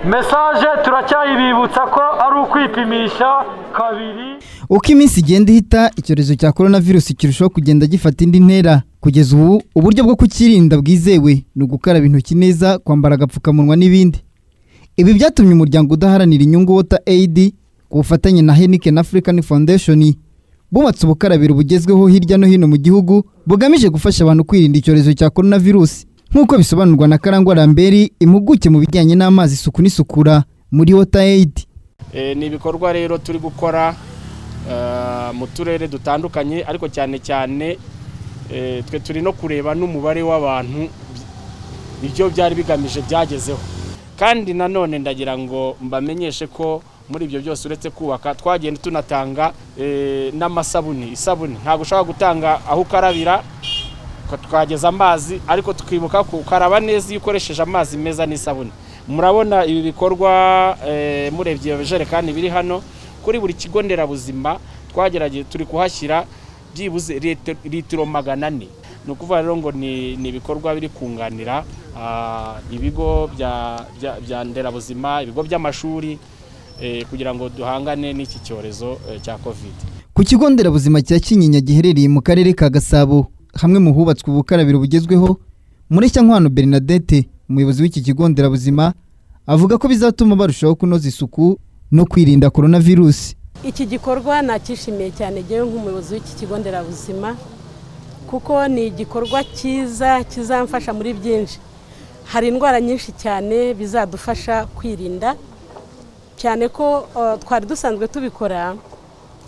mesaje turacyayibibutsa ko ari ukwipimisha kabiri uko iminsi igenda ihita icyorezo cya korona virusi kirushaho kugenda gifata indi ntera kugeza ubu uburyo bwo kukirinda bwizewe ni ugukaraba intoki neza kwambara agapfukamunwa n'ibindi ibi byatumye umuryango udaharanira inyungu wota eyidi ku bufatanye na heniken african foundation bubatse ubukarabiro bugezweho hirya no hino mu gihugu bugamije gufasha abantu kwirinda icyorezo cya korona virusi nk'uko bisobanurwa na karangwa ramberi impuguke mu bijyanye n'amazi isuku n'isukura muri wota eyidi ni ibikorwa rero turi gukora mu turere dutandukanye ariko cyane cyane twe turi no kureba n'umubare w'abantu ibyo byari bigamije byagezeho kandi nanone ndagira ngo mbamenyeshe ko muri ibyo byose uretse kubaka twagenda tunatanga n'amasabuni isabune ntabwo ushobora gutanga aho ukarabira twageza amazi ariko tukibuka ukaraba neza iyo ukoresheje amazi meza n'isabune murabona ibi bikorwa murebye ibijerekani biri hano kuri buri kigo nderabuzima twagerageje turi kuhashyira byibuze litiro magana ane ni ukuvuga rero ngo ni ibikorwa biri kunganira ibigo bya nderabuzima ibigo by'amashuri kugira ngo duhangane n'iki cyorezo cya kovide ku kigo nderabuzima cya kinyinya giherereye mu karere ka gasabo hamwe mu hubatswe ubukarabiro bugezweho nkwano bernadette umuyobozi w'iki kigo nderabuzima avuga ko bizatuma barushaho kunoza isuku no kwirinda korona virusi iki gikorwa nacyishimiye cyane ngewe nk'umuyobozi w'iki kigo nderabuzima kuko ni igikorwa cyiza kizamfasha muri byinshi hari indwara nyinshi cyane bizadufasha kwirinda cyane ko twari dusanzwe tubikora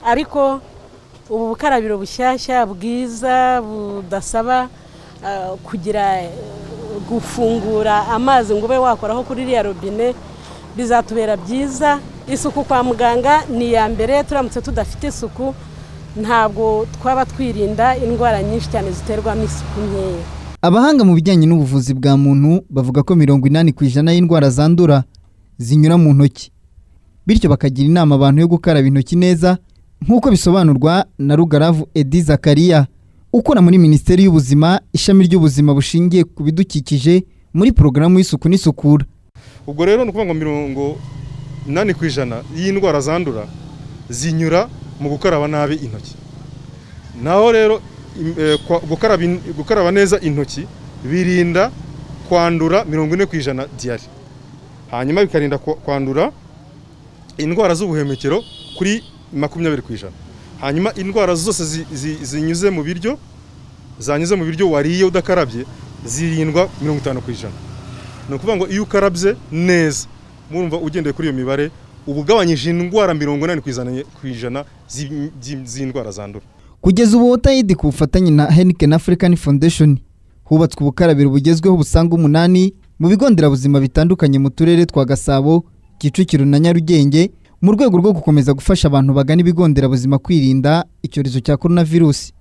ariko ubu bukarabiro bushyashya bwiza budasaba kugira gufungura amazi ngo ube wakoraho kuri iriya robine bizatubera byiza isuku kwa muganga ni iya mbere turamutse tudafite isuku ntabwo twaba twirinda indwara nyinshi cyane ziterwa n'isuku nkeya abahanga mu bijyanye n'ubuvuzi bwa muntu bavuga ko mirongo inani ku ijana y'indwara zandura zinyura mu ntoki bityo bakagira inama abantu yo gukaraba intoki neza nk'uko bisobanurwa na rugaravu edi zakariya ukora muri minisiteri y'ubuzima ishami ry'ubuzima bushingiye ku bidukikije muri porogaramu y'isuku n'isukura ubwo rero ni ukuvuga ngo mirongo inani ku ijana y'indwara zandura zinyura mu gukaraba nabi intoki naho rero gukaraba neza intoki birinda kwandura mirongo ine ku ijana diyari hanyuma bikarinda kwandura indwara z'ubuhemekero kuri makumyabiri ku ijana hanyuma indwara zose zinyuze mu biryo zanyuze mu biryo wariye udakarabye zirindwa mirongo itanu ku ijana ni ukuvuga ngo iyo ukarabye neza murumva ugendeye kuri iyo mibare uba ugabanyije indwara mirongo inani ku ijana z'indwara zandura kugeza ubu wotayidi ku bufatanye na heniken african foundation hubatswe ubukarabiro bugezweho busanga umunani mu bigo nderabuzima bitandukanye mu turere twa gasabo kicukiro na nyarugenge mu rwego rwo gukomeza gufasha abantu bagana ibigo nderabuzima kwirinda icyorezo cya korona virusi